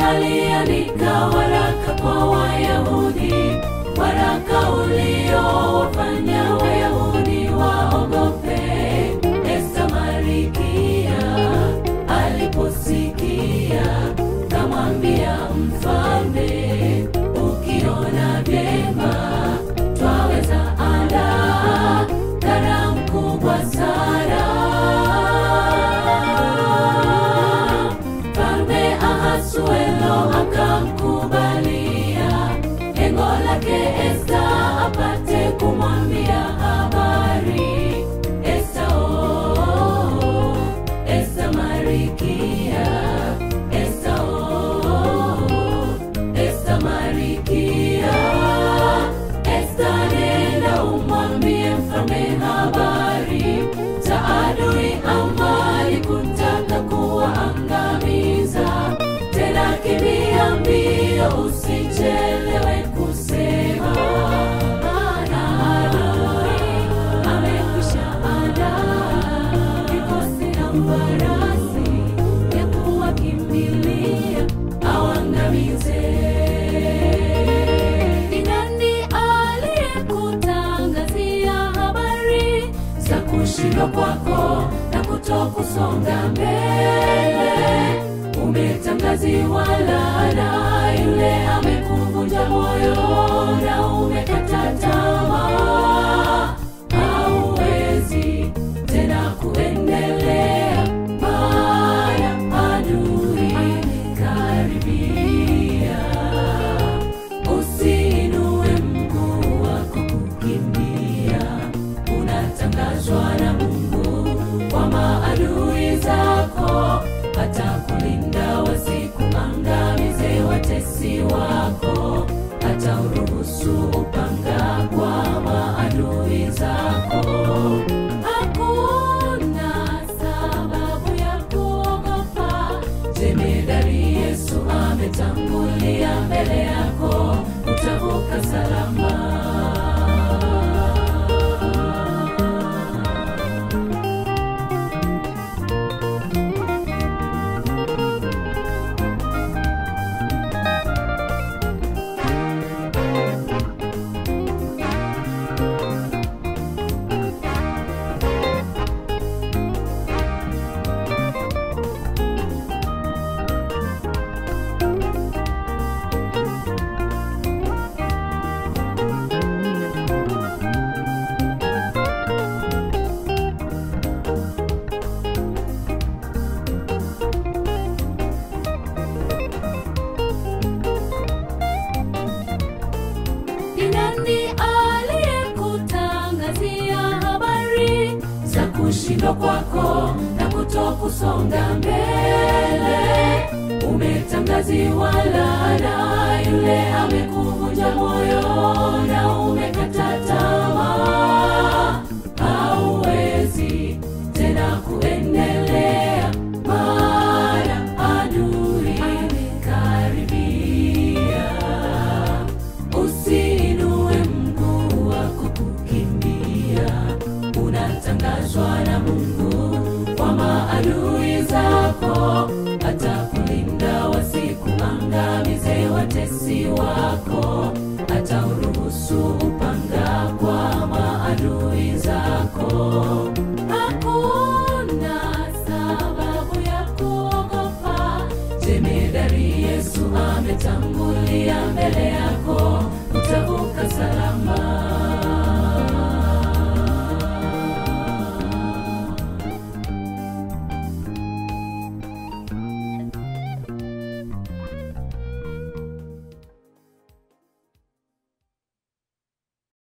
aliandika waraka kwa Wayahudi, waraka uliowafanya Wayahudi waogope. Esta Marikia aliposikia, kamwambia mfalme, ukiona vyema twaweza andaa karamu kubwa sana. Mfalme Ahasuero akamkubalia lengo lake Esta apate kumwambia habari. Esta oh, Esta Marikia, Esta oh, Esta Marikia, Esta nenda umwambie mfalme habari za adui amali kutaka kuwaangamiza. Tena kimbia mbio, usichelewe kusema, maana adui amekwisha andaa vikosi na farasi ya kuwakimbilia awangamize. Ni nani aliyekutangazia habari za kushindwa kwako na kutokusonga mbele? Umetangaziwa laana, yule amekuvunja moyo na umekata tamaa, hauwezi tena kuendelea, maana adui karibia. Usiinue mguu wako kukimbia, unatangazwa na Mungu kwa maadui zako, atakulinda wasikuangamize watesi wako, hata uruhusu upanga kwa maadui zako. Hakuna sababu ya kuogopa, jemedari Yesu ametangulia mbele yako, utavuka salama. Ni nani aliyekutangazia habari za kushindwa kwako na kutokusonga mbele? Umetangaziwa laana, yule amekuvunja moyo na umekata tamaa, hauwezi tena kuendelea, maana adui karibia. Usiinue mguu wako kukimbia, unatangazwa na Mungu kwa maadui zako, atakulinda wasikuangamize watesi wako, hata uruhusu upanga kwa maadui zako. Hakuna sababu ya kuogopa, jemedari Yesu ametangulia mbele yako, utavuka salama.